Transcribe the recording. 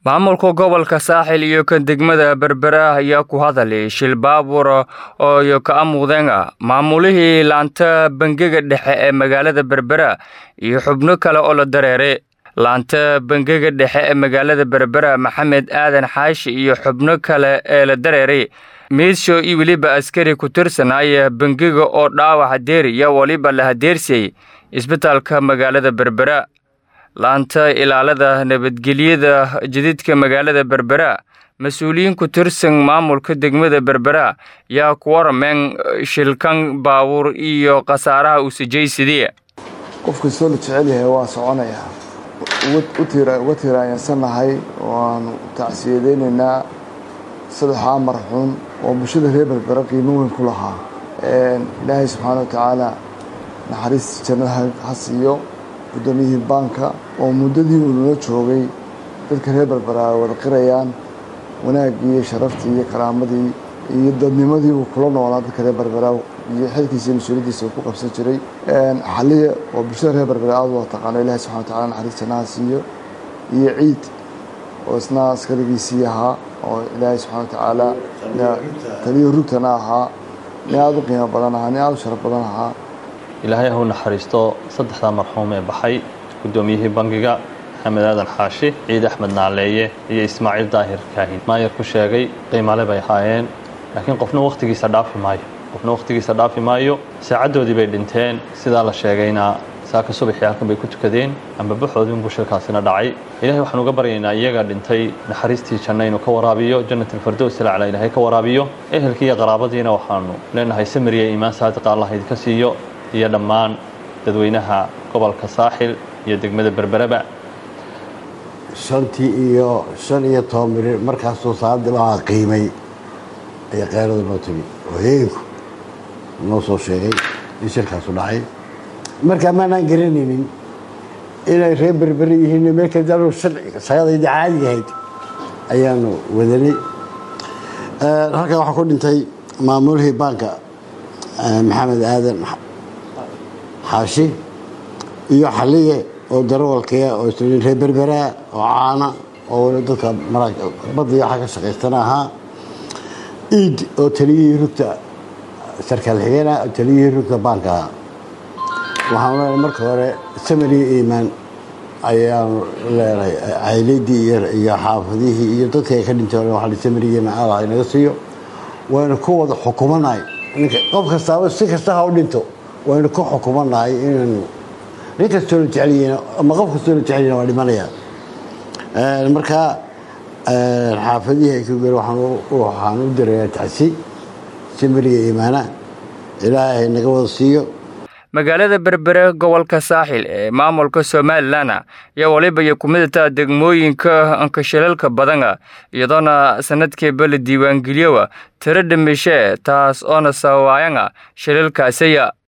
maamulka gobolka saaxil iyo kan degmada berbera ayaa ku hadalay shil baabuur oo ka amuudeen maamulihii laanta bangiga dhexe ee magaalada berbera iyo xubno kale oo la dareeray laanta bangiga dhexe ee magaalada berbera maxamed aadan xaashi iyo xubno kale ee la dareeray miidshow iyo weliba askari ku tirsanaya bangiga oo dhaawac hadeeriya weliba la hadeersiyey isbitaalka magaalada berbera laanta ilaalada nabadgelyada jadiidka magaalada berbera mas-uuliyiin ku tirsan maamulka degmada berbera yaa ku warameen shilkan baabuur iyo khasaaraha uu sijaysidii qof kastoo la jecel yahay waa soconayaa uga tiiraanyansannahay waanu tacsiyadeynaynaa saddexaa marxuun oo bulshada reer berbera qiimo weyn ku lahaa ilaahay subxaana wa tacaala naxariis jannada ha siiyo guddoomiyihii baanka oo muddadii uu nala joogay dadka reer berbera ay wada qirayaan wanaaggii iyo sharaftii iyo karaamadii iyo dadnimadii uu kula noolaa dadka reer berbera iyo xilkiisa iyo mas-uuliyaddiisa uu ku qabsan jiray xaliya oo bulshada reer berbera aada wada taqaano ilahi subxana wa tacala naxariis jannaha siiyo iyo ciid oo isna askarigiisii ahaa oo ilaahay subxana wa tacaala taliyo rugtana ahaa nin aada u qiimo badan ahaa nin aada u sharaf badan ahaa ilaahay ha u naxariisto saddexdaa marxuum ee baxay guddoomiyihii bangiga maxamed aadan xaashi ciid axmed naaleeye iyo ismaaciil daahir kaahin maayar ku sheegay qiimale bay ahaayeen laakiin qofna wakhtigiisa dhaafi maayo qofna wakhtigiisa dhaafi maayo saacaddoodii bay dhinteen sidaa la sheegayna saaka subaxii halkan bay ku tukadeen amba baxoodii unbuu shilkaasina dhacay ilahay waxaan uga baryaynaa iyaga dhintay naxariistii janna inuu ka waraabiyo jannatalfardows ilacla ilaahay ka waraabiyo ehelkii iyo qaraabadiina waxaanu leenahay samiriya iimaan saadiqa allah idinka siiyo iyo dhammaan dadweynaha gobolka saaxil iyo degmada berbereba shantii iyo shan iyo toban mirir markaasuu saacadii baa qiimay ayaa keyrada noo timi oo heenku noo soo sheegay in shirkaasu dhacay markaa maanaan garanaynin inay reer berberi yihiin meelkadaanu shaqadayda caadiga ahayd ayaanu wadanay halkan waxaa ku dhintay maamulihii baanka maxamed aadan xaashi iyo xaliye oo darawalkaya oo isn reer berberaa oo caana oo dadka badda iyo waxa ka shaqaystana ahaa iid oo taliyihii rugta sarkaal xigeenah oo taliyihii rugta baanka ahaa waxaanu leenahay marka hore samariya iimaan ayaanu leenahay cayladii iyo xaafadihii iyo dadkii ay ka dhinteen waa samariya iimaan allah inaga siiyo waynu ku wada xukumanahay qof kastaaba si kasta ha u dhinto waynu ku xukumanahay inaynu nin kastoo la jecelyihiin ama qof kastoo la jecelyihin waa dhimanaya markaa xaafadihii ay ku gel waxaan u dirayaa tacsi samariya iimaana ilaahay naga wada siiyo magaalada berbere gobolka saaxil ee maamulka somalilan ayaa waliba iyo kumidata degmooyinka ankashilalka badana iyadoona sanadkiiba la diiwaangeliyowa tiro dhimishe taas oona sababaayana shilalkaasiya